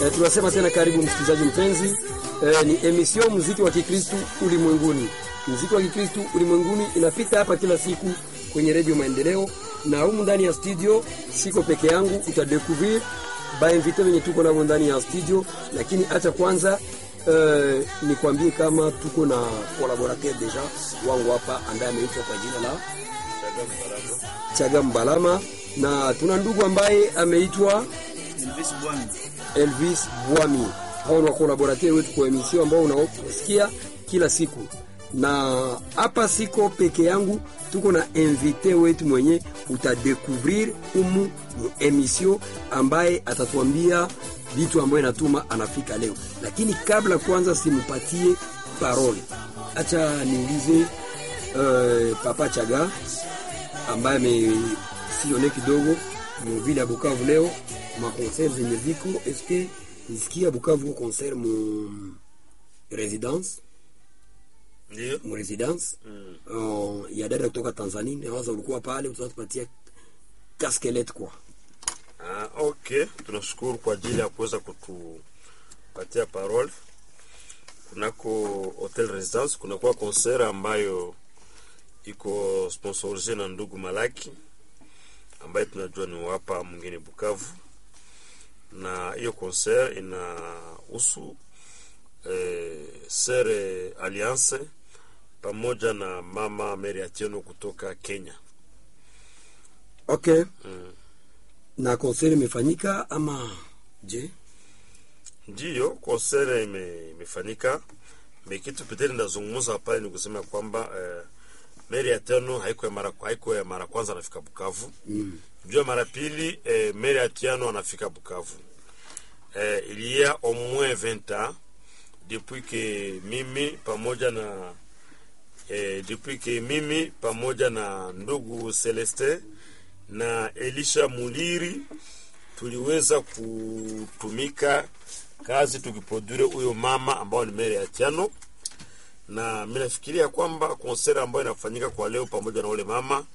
E, tunasema tena karibu msikilizaji mpenzi. E, ni emission muziki wa Kikristu ulimwenguni. Muziki wa Kikristu ulimwenguni inapita hapa kila siku kwenye redio Maendeleo, na humu ndani ya studio siko peke yangu, utadekuvir bainvite wenye tuko navo ndani ya studio, lakini acha kwanza Uh, nikwambie kama tuko na collaborateur deja wangu hapa ambaye ameitwa kwa jina la Chaga Mbalama, na tuna ndugu ambaye ameitwa Elvis Bwami. Elvis Bwami. Hao ni collaborateur wetu kwa emission ambao unaosikia kila siku, na hapa siko peke yangu, tuko na invité wetu mwenye utadekuvrir umu mu emission ambaye atatuambia vitu ambayo inatuma anafika leo, lakini kabla kwanza simupatie parole, acha niulize uh, Papa Chaga ambaye amesione kidogo muvile ya Bukavu leo makonser zenye viko eske nisikia Bukavu concert mu residence Ndio. mu residence Mm. uh, ya dada kutoka Tanzania, nawaza ulikuwa pale, utatupatia kaskelet kwa Ah, okay, tunashukuru kwa ajili ya kuweza kutupatia parole. Kunako Hotel Residence kunakuwa concert ambayo iko sponsorisé na ndugu Malaki ambaye tunajua ni wapa mwingine Bukavu, na hiyo concert inahusu eh, Sere Alliance pamoja na mama Mary Atieno kutoka Kenya. okay. Mm. Na concert imefanyika ama je? Ndiyo, konsere ime, imefanyika me kitu peteni ndazungumza pale ni kusema kwamba eh, meri ya tano haiko ya mara haiko ya mara kwanza anafika Bukavu Mm. juu ya mara pili eh, meri ya tano anafika Bukavu eh, il y a au moins 20 ans depuis que mimi pamoja na eh, depuis que mimi pamoja na ndugu Celeste na Elisha Muliri tuliweza kutumika kazi tukiprodure huyo mama ambao ni mere ya Tiano, na mimi nafikiria kwamba konsera ambayo inafanyika kwa leo pamoja na ule mama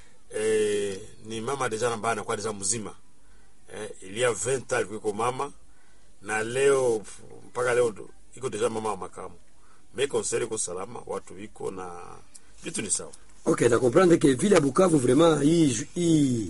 eh, ni mama deja ambaye anakuwa deja mzima eh, ilia 20 alikuwa iko mama na leo mpaka leo ndo- iko deja mama wa makamu. Me konsera iko salama, watu wiko na vitu ni sawa. Okay, na comprendre que vile ya Bukavu vraiment hii ju- hii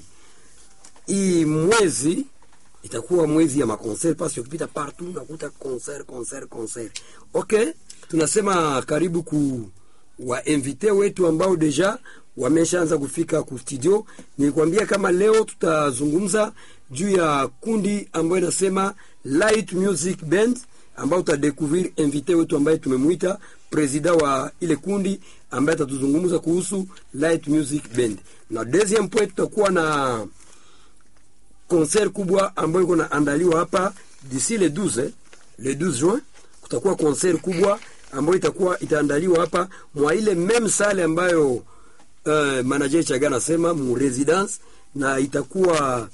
hii mwezi itakuwa mwezi ya maconcert parce que ukipita partout nakuta concert concert concert. Okay, tunasema karibu ku wa invité wetu ambao deja wameshaanza kufika ku studio. Nilikwambia kama leo tutazungumza juu ya kundi ambayo inasema Light Music Band ambao utadekuvrir invité wetu ambaye tumemwita presida wa ile kundi ambaye atatuzungumza kuhusu Light Music Band, na deuxième point tutakuwa na concert kubwa ambayo iko naandaliwa hapa d'ici le 12 eh, le 12 juin kutakuwa concert kubwa ambayo itakuwa itaandaliwa hapa mwa ile meme sale ambayo uh, manager Chaga anasema mu residence, na itakuwa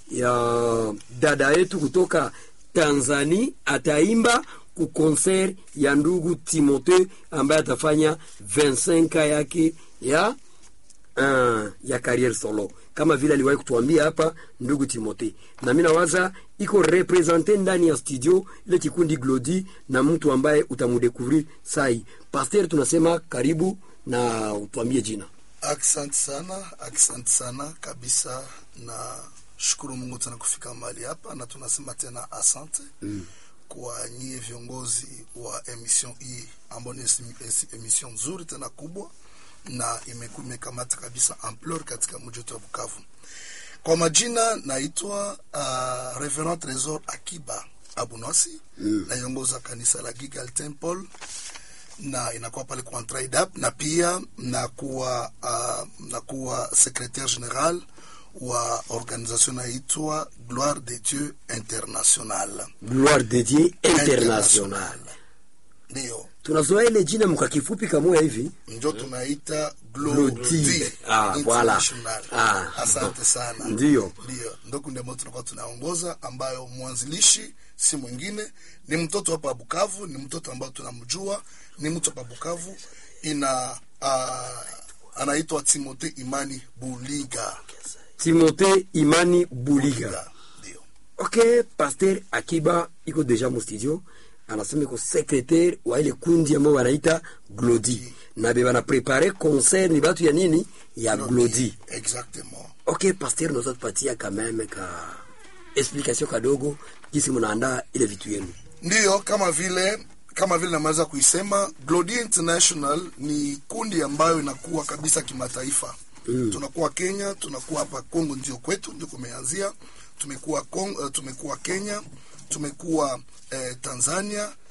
ya dada yetu kutoka Tanzania ataimba ku concert ya ndugu Timote ambaye atafanya 25 yake ya uh, ya carrière solo kama vile aliwahi kutuambia hapa ndugu Timote, na mimi nawaza iko represente ndani ya studio ile kikundi Glodi na mtu ambaye utamudekuvrir sai. Pasteur, tunasema karibu na utuambie jina. Asante sana, asante sana kabisa, na shukuru Mungu tena kufika mahali hapa, na tunasema tena asante mm. kwa nyie viongozi wa emission hii ambayo ni esi- esi- emission nzuri tena kubwa na imeku- imekamata kabisa ampleur katika mji wetu wa Bukavu. Kwa majina naitwa uh, Reverend Tresor Akiba Abunwasi mm. naiongoza kanisa la Gigal Temple na inakuwa pale kwa Trade Up na pia nakuwa uh, nakuwa secretaire general wa organisation inaitwa Gloire de Dieu International. Gloire de Dieu International. Ndio Tunazoea ile jina mka kifupi kamoya hivi. ndio tunaita Glodi. Glodi Ah, voilà. International. Ah. Asante sana. Ndio. Ndio, ndio kundi ambayo tunakuwa tunaongoza, ambayo mwanzilishi si mwingine ni mtoto hapa Bukavu, ni mtoto ambao tunamjua, ni mtu hapa Bukavu, ina uh, anaitwa Timote Imani Buliga. Timote Imani Buliga. Ndio. ok pasteur akiba iko deja mu studio anasema iko secretaire wa ile kundi ambao wanaita glodi na be banaprepare concert ni batu ya nini ya glodi exactement ok pasteur unaweza tupatia kameme ka explication kadogo jinsi mnaandaa ile vitu yenu ndiyo kama vile kama vile namaliza kuisema glodi international ni kundi ambayo inakuwa kabisa kimataifa mm. tunakuwa kenya tunakuwa hapa congo ndio kwetu ndio kumeanzia tumekuwa Kong, uh, tumekuwa kenya tumekuwa eh, tanzania